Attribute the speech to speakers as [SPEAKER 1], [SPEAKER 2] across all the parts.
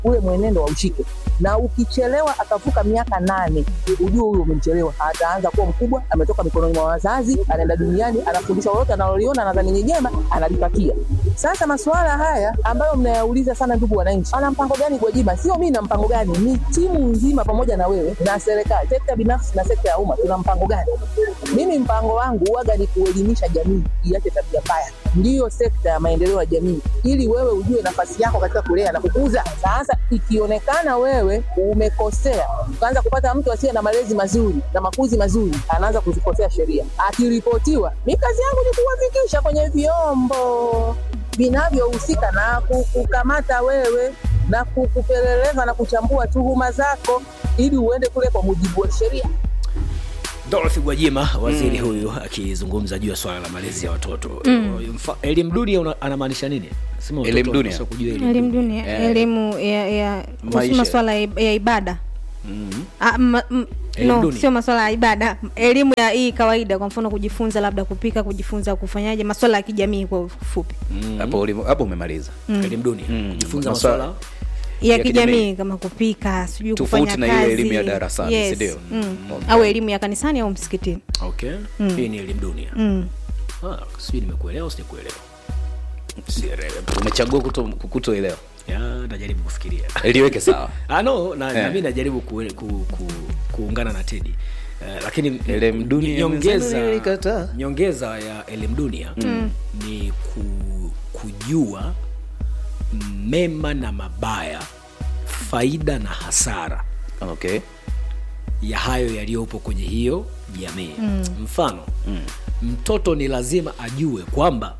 [SPEAKER 1] ule mwenendo waushike, na ukichelewa akavuka miaka nane, ujue huyo umemchelewa. Ataanza kuwa mkubwa, ametoka mikononi mwa wazazi, anaenda duniani, anafundishwa lolote analoliona, nadhani ni jema, analipatia. Sasa masuala haya ambayo mnayauliza sana, ndugu wananchi, ana mpango gani Gwajima? Sio mimi na mpango gani, ni timu nzima pamoja na wewe na serikali, sekta binafsi na sekta ya umma, tuna mpango gani? Mimi mpango wangu huwaga ni kuelimisha jamii iache tabia mbaya, ndiyo sekta ya maendeleo ya jamii, ili wewe ujue nafasi yako katika kulea na kukuza. Sasa ikionekana wewe umekosea, ukaanza kupata mtu asiye na malezi mazuri na makuzi mazuri, anaanza kuzikosea sheria, akiripotiwa, mi kazi yangu ni kuwafikisha kwenye vyombo vinavyohusika na kukukamata wewe na kukupeleleza na kuchambua tuhuma zako ili uende kule kwa mujibu wa sheria.
[SPEAKER 2] Dorothy Gwajima waziri huyu akizungumza juu ya swala la malezi ya watoto Mfa- elimu dunia una- anamaanisha nini? Sema watoto
[SPEAKER 3] Elimu dunia.
[SPEAKER 2] wanapaswa kujua elimu
[SPEAKER 4] elimu
[SPEAKER 2] dunia.
[SPEAKER 4] dunia
[SPEAKER 3] Eh.
[SPEAKER 4] elimu ya, ya kuhusu
[SPEAKER 3] Maisha.
[SPEAKER 4] maswala ya ya ibada Ah, ma, m,
[SPEAKER 2] Elimu
[SPEAKER 4] no
[SPEAKER 2] dunia.
[SPEAKER 4] sio maswala ya ibada elimu ya hii kawaida kwa mfano kujifunza labda kupika kujifunza kufanyaje maswala ya kijamii kwa ufupi
[SPEAKER 3] hapo ulivo- hapo umemaliza
[SPEAKER 2] Elimu dunia kujifunza
[SPEAKER 3] Maswala-
[SPEAKER 2] maswala
[SPEAKER 4] ya,
[SPEAKER 3] Ya
[SPEAKER 4] kijamii
[SPEAKER 3] kijamii.
[SPEAKER 4] kama kupika sijui
[SPEAKER 3] Tofauti
[SPEAKER 4] kufanya
[SPEAKER 3] na ile
[SPEAKER 4] kazi
[SPEAKER 3] elimu ya darasani,
[SPEAKER 4] yes.
[SPEAKER 3] si ndio?
[SPEAKER 4] mm.
[SPEAKER 3] Okay.
[SPEAKER 4] au elimu ya kanisani au msikitini
[SPEAKER 2] okay. Hii ni elimu dunia
[SPEAKER 4] mm.
[SPEAKER 2] ah, sijui nimekuelewa au sijakuelewa. Sielewi.
[SPEAKER 3] umechagua kuto, kutoelewa
[SPEAKER 2] Ya, najaribu kufikiria
[SPEAKER 3] liweke sawa
[SPEAKER 2] ah, no, na,
[SPEAKER 3] Eh.
[SPEAKER 2] na mi najaribu ku, ku, ku, kuungana na Tedi uh, lakini
[SPEAKER 3] Elimu dunia
[SPEAKER 2] nyongeza,
[SPEAKER 3] mwenzangu nilikataa.
[SPEAKER 2] nyongeza ya elimu dunia ni ku, kujua mema na mabaya faida na hasara
[SPEAKER 3] okay
[SPEAKER 2] ya hayo yaliyopo kwenye hiyo jamii mm. mfano mm. mtoto ni lazima ajue kwamba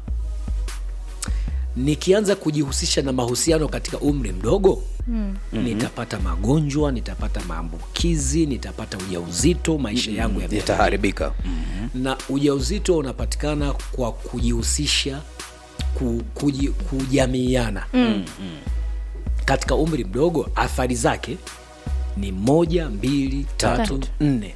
[SPEAKER 2] nikianza kujihusisha na mahusiano katika umri mdogo mm. nitapata magonjwa nitapata maambukizi nitapata ujauzito maisha yangu ya
[SPEAKER 3] itaharibika
[SPEAKER 2] na ujauzito unapatikana kwa kujihusisha ku, kuji, kujamiiana mm. katika umri mdogo athari zake ni moja mbili tatu
[SPEAKER 4] Tatu.
[SPEAKER 2] nne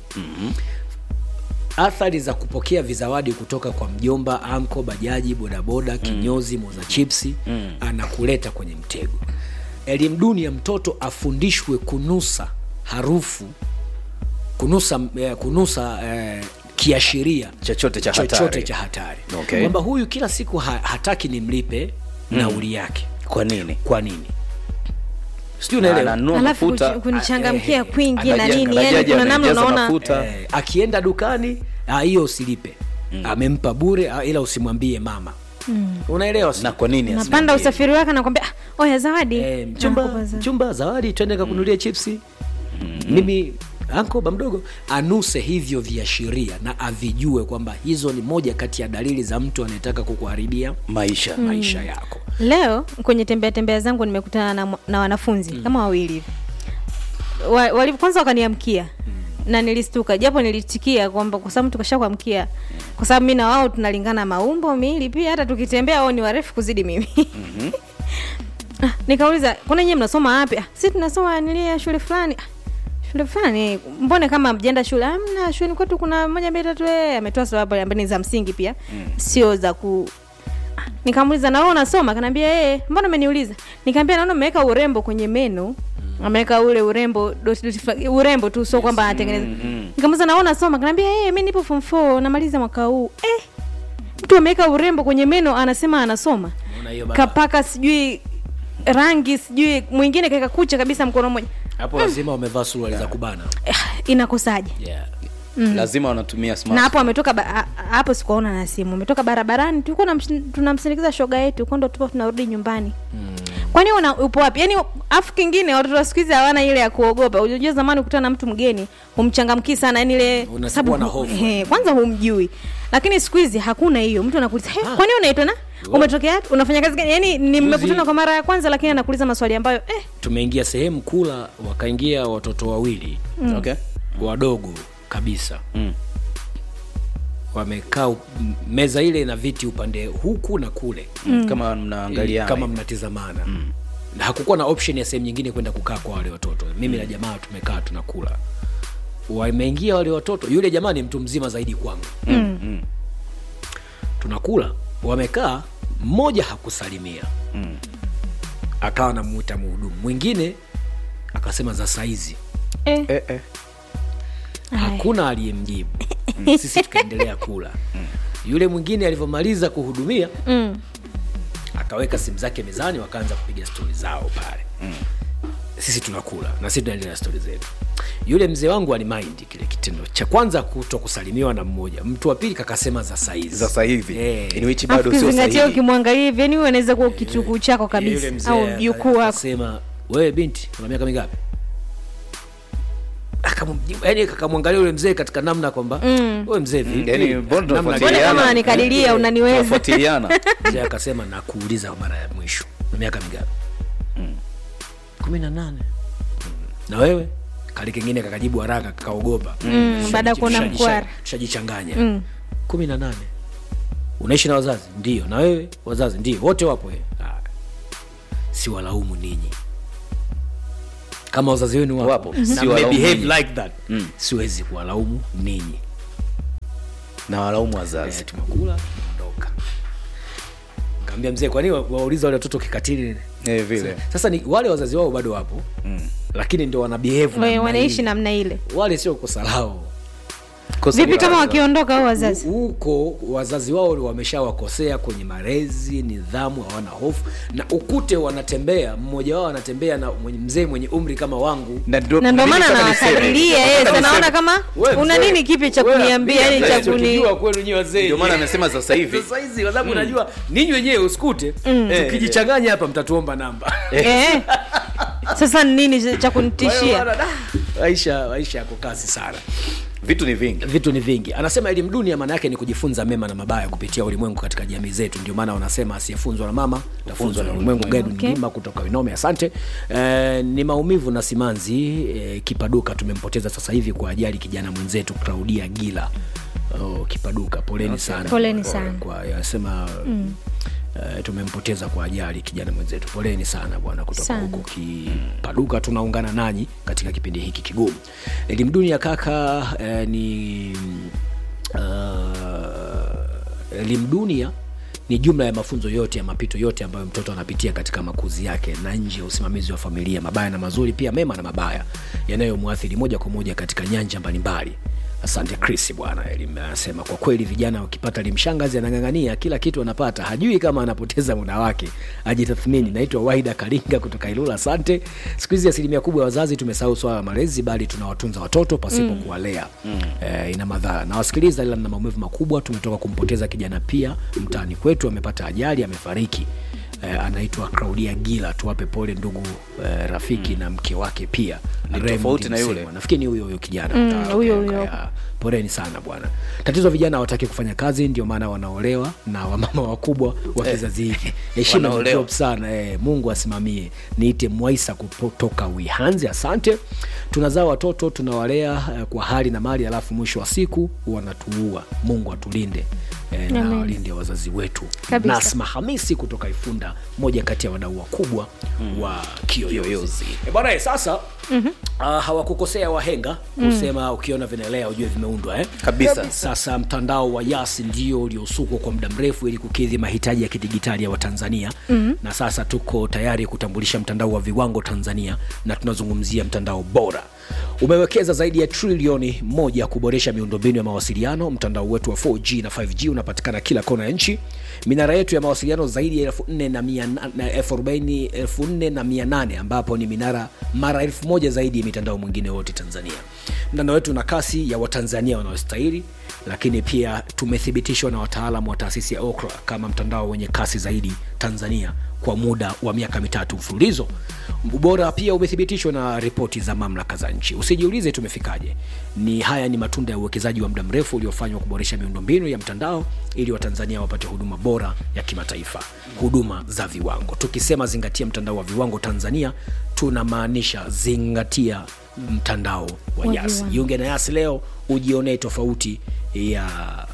[SPEAKER 2] athari za kupokea vizawadi kutoka kwa mjomba anko bajaji bodaboda kinyozi moza chipsi anakuleta kwenye mtego elimu duni ya mtoto afundishwe kunusa harufu kunusa, eh, kunusa eh, kiashiria
[SPEAKER 3] chochote cha
[SPEAKER 2] chochote
[SPEAKER 3] hatari
[SPEAKER 2] cha hatari
[SPEAKER 3] Okay.
[SPEAKER 2] kwamba huyu kila siku ha, hataki nimlipe nauli yake
[SPEAKER 3] kwa nini
[SPEAKER 2] kwa nini sijui unaelewa
[SPEAKER 3] Ananunua
[SPEAKER 4] alafu
[SPEAKER 3] mafuta
[SPEAKER 4] kuchi- kunichangamkia
[SPEAKER 2] eh,
[SPEAKER 4] kwingi na
[SPEAKER 2] anajenga-
[SPEAKER 4] nini yani
[SPEAKER 3] bajaji
[SPEAKER 4] kuna namna
[SPEAKER 3] anajaza
[SPEAKER 4] unaona
[SPEAKER 3] mafuta.
[SPEAKER 2] eh, akienda dukani ah, hiyo usilipe amempa bure ah, ila usimwambie mama unaelewa si?
[SPEAKER 3] na kwa nini
[SPEAKER 4] napanda
[SPEAKER 3] asimwambie?
[SPEAKER 4] usafiri wake nakwambia ah, oya zawadi
[SPEAKER 2] eh, mchumba,
[SPEAKER 4] Nakupa za-
[SPEAKER 2] mchumba zawadi twende kakunulia chipsi mimi anko ba mdogo anuse hivyo viashiria na avijue kwamba hizo ni moja kati ya dalili za mtu anayetaka kukuharibia
[SPEAKER 3] maisha
[SPEAKER 2] maisha yako
[SPEAKER 4] leo kwenye tembea tembea zangu nimekutana na, mwa- na wanafunzi kama wawili hivi wa, wali, kwanza wakaniamkia na nilistuka japo nilitikia kwamba kwa sababu tukasha kuamkia kwa sababu mi na wao tunalingana maumbo miili pia hata tukitembea wao ni warefu kuzidi mimi Ah, nikauliza kuna nyie mnasoma wapi ah, si tunasoma nilia shule fulani ah, shule fulani mbone kama mjenda shule amna shule kwetu kuna moja mbili tatu eh ametoa sababu ambaye ni za msingi pia sio za ku Ah, nikamuuliza na wewe unasoma akaniambia eh mbona umeniuliza nikamwambia naona umeweka urembo kwenye meno ameweka ule urembo dot, dot, fla- urembo tu sio kwamba anatengeneza nikamuuliza na wewe unasoma akaniambia eh mimi nipo form 4 namaliza mwaka huu eh mtu ameweka urembo kwenye meno anasema anasoma
[SPEAKER 2] Unaona hiyo baba?
[SPEAKER 4] kapaka sijui rangi sijui mwingine kaeka kucha kabisa mkono mmoja
[SPEAKER 2] hapo lazima wamevaa suruali za kubana
[SPEAKER 4] eh, inakosaje
[SPEAKER 2] yeah.
[SPEAKER 3] lazima wanatumia smart
[SPEAKER 4] na hapo ametoka ba- a- a- hapo sikuwaona na simu ametoka barabarani tulikuwa namsh- tunamsindikiza shoga yetu huko ndo tupo tunarudi nyumbani kwani una upo wapi yaani afu kingine watoto wa siku hizi hawana ile ya kuogopa unajua zamani ukutana na mtu mgeni humchangamkii sana yani ile
[SPEAKER 2] Unasikuwa
[SPEAKER 4] sababu
[SPEAKER 2] na
[SPEAKER 4] hu-
[SPEAKER 2] hofu.
[SPEAKER 4] he, kwanza humjui lakini siku hizi hakuna hiyo mtu anakuuliza "He, kwani unaitwa na umetokea wapi? unafanya kazi gani yani nimekutana kwa mara ya kwanza lakini anakuuliza maswali ambayo eh,
[SPEAKER 2] tumeingia sehemu kula wakaingia watoto wawili
[SPEAKER 3] okay
[SPEAKER 2] wadogo kabisa
[SPEAKER 3] Mm.
[SPEAKER 2] wamekaa up- m- meza ile na viti upande huku na kule
[SPEAKER 3] kama mnaangalia
[SPEAKER 2] kama mnatizamana na hakukuwa na option ya sehemu nyingine kwenda kukaa kwa wale watoto mimi na jamaa tumekaa tunakula wameingia wale watoto yule jamaa ni mtu mzima zaidi kwangu
[SPEAKER 3] mm.
[SPEAKER 2] tunakula wamekaa mmoja hakusalimia akawa namuita muhudumu mwingine akasema za saizi
[SPEAKER 4] eh.
[SPEAKER 3] eh, eh.
[SPEAKER 2] hakuna aliyemjibu sisi tukaendelea kula yule mwingine alivyomaliza kuhudumia
[SPEAKER 4] mm.
[SPEAKER 2] akaweka simu zake mezani wakaanza kupiga stori zao pale sisi tunakula na sisi tunaendelea na stori zetu yule mzee wangu alimaindi kile kitendo cha kwanza kuto kusalimiwa na mmoja mtu wa pili kakasema za saizi
[SPEAKER 3] sasa hivi
[SPEAKER 2] Eh.
[SPEAKER 3] in which
[SPEAKER 4] Alafu
[SPEAKER 3] bado sio
[SPEAKER 4] kizingatia
[SPEAKER 3] sahihi
[SPEAKER 4] ukimwangalia hivi yani huyu anaweza kuwa kitukuu chako
[SPEAKER 2] yule
[SPEAKER 4] kabisa
[SPEAKER 2] mzee
[SPEAKER 4] au mjukuu wako
[SPEAKER 2] akasema wewe binti una miaka mingapi Akamjibu- yaani kakamwangalia yule mzee katika namna kwamba wewe mzee vipi
[SPEAKER 3] yani mbona
[SPEAKER 2] Namna
[SPEAKER 4] mbona
[SPEAKER 3] tunafuatiliana?
[SPEAKER 4] kama anikadiria
[SPEAKER 3] Eh,
[SPEAKER 4] unaniweza
[SPEAKER 3] tunafuatiliana
[SPEAKER 2] mzee akasema nakuuliza kwa mara ya mwisho na miaka mingapi kumi na nane na wewe kali kengine kakajibu haraka kakaogopa
[SPEAKER 4] Mm, baada ya kuona
[SPEAKER 2] Tushaji-
[SPEAKER 4] mkwara.
[SPEAKER 2] tushajichanganya
[SPEAKER 4] Mm.
[SPEAKER 2] kumi na nane unaishi na wazazi ndio na wewe wazazi ndio wote wapo eh. Ah. si walaumu ninyi kama wazazi wenu wapo,
[SPEAKER 3] Wapo.
[SPEAKER 2] na
[SPEAKER 3] Si
[SPEAKER 2] mme
[SPEAKER 3] walaumu
[SPEAKER 2] behave
[SPEAKER 3] ninyi.
[SPEAKER 2] like that
[SPEAKER 3] Mm.
[SPEAKER 2] siwezi kuwalaumu ninyi
[SPEAKER 3] na walaumu
[SPEAKER 2] Eh,
[SPEAKER 3] wazazi
[SPEAKER 2] tumekula tumeondoka kaambia mzee kwani wa- wauliza wale watoto kikatili
[SPEAKER 3] eh, vile
[SPEAKER 2] sasa ni wale wazazi wao bado wapo
[SPEAKER 3] Mm.
[SPEAKER 2] lakini ndio wana behave
[SPEAKER 4] We-
[SPEAKER 2] namna
[SPEAKER 4] wanaishi
[SPEAKER 2] hii.
[SPEAKER 4] namna ile
[SPEAKER 2] wale sio kosa lao
[SPEAKER 3] Kosa
[SPEAKER 4] vipi
[SPEAKER 3] ni
[SPEAKER 4] kama
[SPEAKER 3] wazazi.
[SPEAKER 4] wakiondoka au wazazi
[SPEAKER 2] huko wazazi wao wameshawakosea kwenye malezi nidhamu hawana hofu na ukute wanatembea mmoja wao anatembea na mwenye mzee mwenye umri kama wangu
[SPEAKER 3] na ndio
[SPEAKER 4] na ndio
[SPEAKER 3] mimi
[SPEAKER 4] maana
[SPEAKER 3] nataka niseme.
[SPEAKER 4] nawakadiria yes
[SPEAKER 3] Nataka
[SPEAKER 4] anaona
[SPEAKER 3] niseme.
[SPEAKER 4] kama
[SPEAKER 2] Wewe
[SPEAKER 4] una
[SPEAKER 2] mzee,
[SPEAKER 4] nini kipi cha
[SPEAKER 2] wewe
[SPEAKER 4] kuniambia
[SPEAKER 2] ambia
[SPEAKER 4] yani cha
[SPEAKER 2] mzee,
[SPEAKER 4] kuni
[SPEAKER 2] tukijua kwenu nyie wazee
[SPEAKER 3] ndio maana amesema sasa hivi
[SPEAKER 2] sasa hizi kwa sababu unajua ninyi wenyewe usikute tukijichanganya hapa mtatuomba namba
[SPEAKER 4] eh. sasa ni nini cha
[SPEAKER 2] Kwa hiyo
[SPEAKER 4] kunitishia
[SPEAKER 2] bwana, da, maisha maisha yako kasi sana
[SPEAKER 3] vitu ni vingi
[SPEAKER 2] vitu ni vingi anasema elimu dunia maana yake ni kujifunza mema na mabaya kupitia ulimwengu katika jamii zetu ndio maana wanasema asiyefunzwa na mama tafunzwa na ulimwengu gaidu
[SPEAKER 4] Okay.
[SPEAKER 2] mlima kutoka winome asante e, ni maumivu na simanzi e, kipaduka tumempoteza sasa hivi kwa ajali kijana mwenzetu claudia gila oh, kipaduka poleni sana
[SPEAKER 4] Poleni
[SPEAKER 2] Kwa-
[SPEAKER 4] sana.
[SPEAKER 2] kwa anasema mm. Uh, tumempoteza kwa ajali kijana mwenzetu poleni sana bwana kutoka
[SPEAKER 4] Sana.
[SPEAKER 2] huko kipaduka tunaungana nanyi katika kipindi hiki kigumu elimu dunia kaka uh, ni uh, elimu dunia ni jumla ya mafunzo yote ya mapito yote ambayo mtoto anapitia katika makuzi yake na nje ya usimamizi wa familia mabaya na mazuri pia mema na mabaya yanayomwathiri moja kwa moja katika nyanja mbalimbali asante chris bwana elimu anasema kwa kweli vijana wakipata limshangazi anang'ang'ania kila kitu anapata hajui kama anapoteza muda wake ajitathmini naitwa waida karinga kutoka ilula asante siku hizi asilimia kubwa ya wazazi tumesahau swala la malezi bali tunawatunza watoto pasipo mm. kuwalea mm. e, ina madhara nawasikiliza ila na maumivu makubwa tumetoka kumpoteza kijana pia mtaani kwetu amepata ajali amefariki eh, anaitwa Claudia Gila. Tuwape pole ndugu eh, rafiki mm. na mke wake pia
[SPEAKER 3] Ni
[SPEAKER 2] Raymond
[SPEAKER 3] tofauti na yule?
[SPEAKER 2] Msemwa. Nafikiri ni huyo huyo kijana
[SPEAKER 4] Mm,
[SPEAKER 2] Ah,
[SPEAKER 4] huyo
[SPEAKER 2] okay,
[SPEAKER 4] huyo.
[SPEAKER 2] okay, ah. Poleni sana bwana. Tatizo vijana hawataki kufanya kazi, ndio maana wanaolewa na wamama wakubwa wa kizazi hiki. Heshima ni
[SPEAKER 3] wanaolewa.
[SPEAKER 2] job sana eh, Mungu asimamie. Niite Mwaisa kutoka Wihanzi, asante. Tunazaa watoto tunawalea eh, kwa hali na mali, alafu mwisho wa siku wanatuua. Mungu atulinde eh, na
[SPEAKER 4] Amen.
[SPEAKER 2] walinde wazazi wetu.
[SPEAKER 4] Kabisa.
[SPEAKER 2] Nasma Hamisi kutoka Ifunda, moja kati ya wadau wakubwa mm. wa Kiyoyozi. E bwana, eh, sasa mm-hmm. uh, hawakukosea wahenga kusema ukiona vinaelea ujue vimeundwa eh?
[SPEAKER 3] Kabisa.
[SPEAKER 2] Sasa mtandao wa Yas ndio uliosukwa kwa muda mrefu ili kukidhi mahitaji ya kidigitali ya Watanzania mm-hmm. na sasa tuko tayari kutambulisha mtandao wa viwango Tanzania, na tunazungumzia mtandao bora umewekeza zaidi ya trilioni moja kuboresha miundombinu ya mawasiliano. Mtandao wetu wa 4G na 5G unapatikana kila kona ya nchi. Minara yetu ya mawasiliano zaidi ya elfu nne na mia na- na elfu arobaini elfu nne na mia nane ambapo ni minara mara elfu moja zaidi ya mitandao mwingine wote Tanzania. Mtandao wetu una kasi ya Watanzania wanaostahili, lakini pia tumethibitishwa na wataalamu wa taasisi ya Ookla kama mtandao wenye kasi zaidi Tanzania kwa muda wa miaka mitatu mfululizo. Ubora pia umethibitishwa na ripoti za mamlaka za nchi. Usijiulize tumefikaje, ni haya ni matunda ya uwekezaji wa muda mrefu uliofanywa kuboresha miundombinu ya mtandao ili Watanzania wapate huduma bora ya kimataifa, huduma za viwango. Tukisema zingatia mtandao wa viwango Tanzania, tunamaanisha zingatia mtandao wa
[SPEAKER 4] Wa
[SPEAKER 2] Yas.
[SPEAKER 4] viwango.
[SPEAKER 2] Jiunge na Yas leo ujionee tofauti ya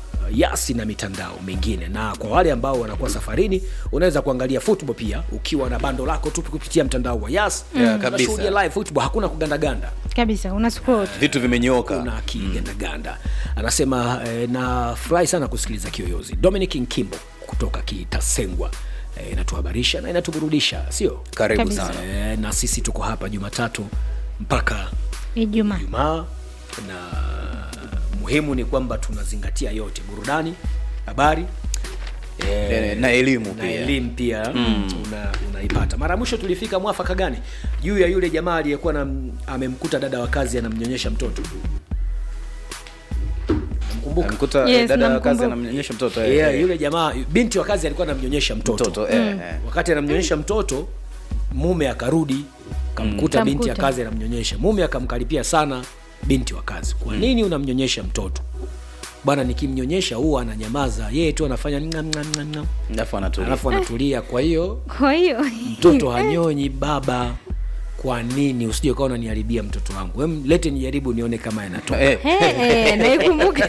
[SPEAKER 2] Yasi na mitandao mingine. Na kwa wale ambao wanakuwa safarini, unaweza kuangalia football pia ukiwa na bando lako tu kupitia mtandao wa Yas.
[SPEAKER 3] Yeah, kabisa.
[SPEAKER 2] Unashuhudia live football, hakuna kugandaganda
[SPEAKER 4] kabisa una scroll tu.
[SPEAKER 3] vitu vimenyoka
[SPEAKER 2] kuna kigandaganda anasema eh, nafurahi sana kusikiliza kiyoyozi dominic nkimbo kutoka kitasengwa eh, inatuhabarisha na inatuburudisha sio
[SPEAKER 3] karibu
[SPEAKER 4] Kabisa.
[SPEAKER 3] sana
[SPEAKER 2] eh, na sisi tuko hapa jumatatu mpaka
[SPEAKER 4] ijumaa
[SPEAKER 2] Ijumaa na muhimu ni kwamba tunazingatia yote burudani habari
[SPEAKER 3] Eh, na elimu
[SPEAKER 2] na
[SPEAKER 3] pia
[SPEAKER 2] elimu pia mm. una, unaipata mara ya mwisho tulifika mwafaka gani juu ya yule jamaa aliyekuwa na amemkuta dada wa kazi anamnyonyesha mtoto namkumbuka
[SPEAKER 3] amkuta
[SPEAKER 4] Yes,
[SPEAKER 3] dada wa
[SPEAKER 4] namkumbuka.
[SPEAKER 3] kazi anamnyonyesha mtoto eh,
[SPEAKER 2] yeah,
[SPEAKER 3] eh,
[SPEAKER 2] yule jamaa binti wa kazi alikuwa anamnyonyesha mtoto,
[SPEAKER 3] mtoto eh, eh.
[SPEAKER 2] wakati anamnyonyesha mtoto mume akarudi kamkuta
[SPEAKER 4] Mm.
[SPEAKER 2] binti ya
[SPEAKER 4] Kamkuta.
[SPEAKER 2] kazi anamnyonyesha mume akamkaripia sana binti wa kazi kwa nini unamnyonyesha mtoto bwana nikimnyonyesha huwa ananyamaza yeye tu anafanya ngam, ngam, ngam, ngam.
[SPEAKER 3] alafu anatulia
[SPEAKER 2] alafu anatulia kwa hiyo
[SPEAKER 4] kwa hiyo
[SPEAKER 2] mtoto hanyonyi baba kwa nini usije ukawa unaniharibia mtoto wangu Em, lete nijaribu nione kama yanatoka
[SPEAKER 3] Eh,
[SPEAKER 4] Eh, eh, naikumbuka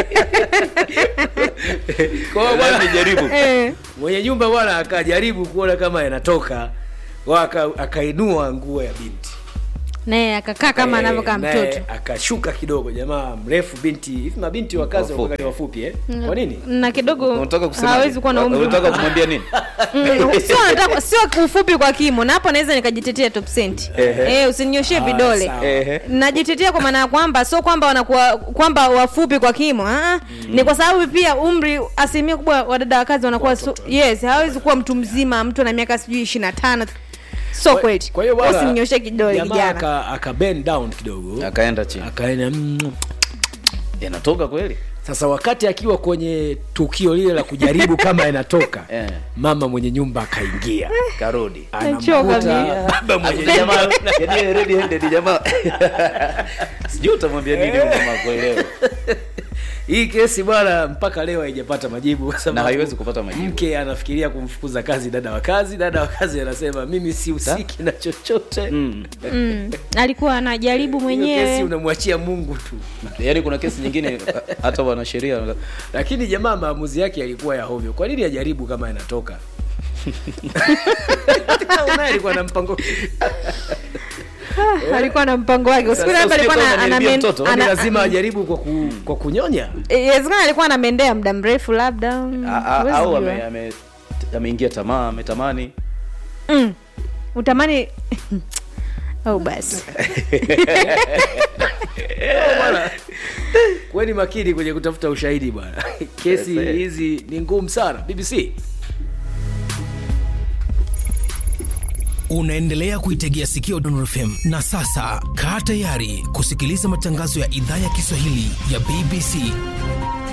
[SPEAKER 2] Kwa hiyo bwana,
[SPEAKER 3] nijaribu
[SPEAKER 4] Eh,
[SPEAKER 2] mwenye nyumba bwana akajaribu kuona kama yanatoka Wa aka- akainua nguo ya binti
[SPEAKER 4] naye akakaa kama
[SPEAKER 2] Eh,
[SPEAKER 4] anavyokaa
[SPEAKER 2] naye
[SPEAKER 4] mtoto
[SPEAKER 2] akashuka kidogo jamaa mrefu binti hivi mabinti wa kazi
[SPEAKER 3] Wafupi.
[SPEAKER 2] wafupi. wafupi eh? kwa nini
[SPEAKER 4] na kidogo
[SPEAKER 3] unataka kusema
[SPEAKER 4] hawezi kuwa na umri
[SPEAKER 3] unataka kumwambia nini
[SPEAKER 4] Mm, sio nataka sio ufupi kwa kimo na hapo naweza nikajitetea top cent eh usininyoshie vidole
[SPEAKER 2] sawa.
[SPEAKER 3] Ehe.
[SPEAKER 4] najitetea kwa maana ya kwamba sio kwamba wanakuwa kwamba wafupi kwa kimo ah, ni kwa sababu pia umri asilimia kubwa wa dada wa kazi wanakuwa su, yes hawezi kuwa mtu mzima mtu ana miaka sijui ishirini na tano so kweli
[SPEAKER 2] kwa hiyo bwana,
[SPEAKER 4] usininyoshie kidole
[SPEAKER 2] jamaa
[SPEAKER 4] kijana
[SPEAKER 2] aka, aka bend down kidogo
[SPEAKER 3] akaenda chini
[SPEAKER 2] akaenda mm,
[SPEAKER 3] yanatoka kweli
[SPEAKER 2] sasa wakati akiwa kwenye tukio lile la kujaribu kama yanatoka
[SPEAKER 3] Eh.
[SPEAKER 2] mama mwenye nyumba akaingia
[SPEAKER 3] karudi
[SPEAKER 4] Nachoka mimi.
[SPEAKER 2] anamkuta baba mwenye
[SPEAKER 3] Yaani jamaa yaani red handed jamaa sijui utamwambia nini huyu mama kuelewa
[SPEAKER 2] hii kesi bwana mpaka leo haijapata majibu kwa sababu
[SPEAKER 3] Na haiwezi kupata majibu.
[SPEAKER 2] mke anafikiria kumfukuza kazi dada wa kazi dada wa kazi anasema mimi sihusiki na chochote
[SPEAKER 3] Mm.
[SPEAKER 4] mm. alikuwa anajaribu
[SPEAKER 2] hiyo kesi
[SPEAKER 4] mwenyewe
[SPEAKER 2] unamwachia mungu tu
[SPEAKER 3] yaani kuna kesi nyingine hata wanasheria
[SPEAKER 2] lakini jamaa maamuzi yake yalikuwa ya hovyo kwa nini ajaribu kama yanatoka Unaye alikuwa na mpango
[SPEAKER 4] alikuwa na mpango wake usiku
[SPEAKER 3] Sasa
[SPEAKER 4] labda alikuwa
[SPEAKER 3] usije
[SPEAKER 4] na-
[SPEAKER 3] kama unaniambia
[SPEAKER 4] anamen-
[SPEAKER 3] mtoto,
[SPEAKER 2] Kwani
[SPEAKER 4] ana-
[SPEAKER 2] lazima ajaribu kwa, ku, kwa kunyonya
[SPEAKER 4] inawezekana alikuwa anamendea muda mrefu labda mm,
[SPEAKER 3] A- a-
[SPEAKER 4] huwezi
[SPEAKER 3] au
[SPEAKER 4] jua.
[SPEAKER 3] ame- ame- ameingia tamaa ametamani
[SPEAKER 4] mm. utamani au basi
[SPEAKER 2] bwana kweni makini kwenye kutafuta ushahidi bwana kesi
[SPEAKER 3] Yes, eh.
[SPEAKER 2] hizi ni ngumu sana bbc
[SPEAKER 5] unaendelea kuitegea sikio Dondor FM na sasa kaa tayari kusikiliza matangazo ya idhaa ya Kiswahili ya BBC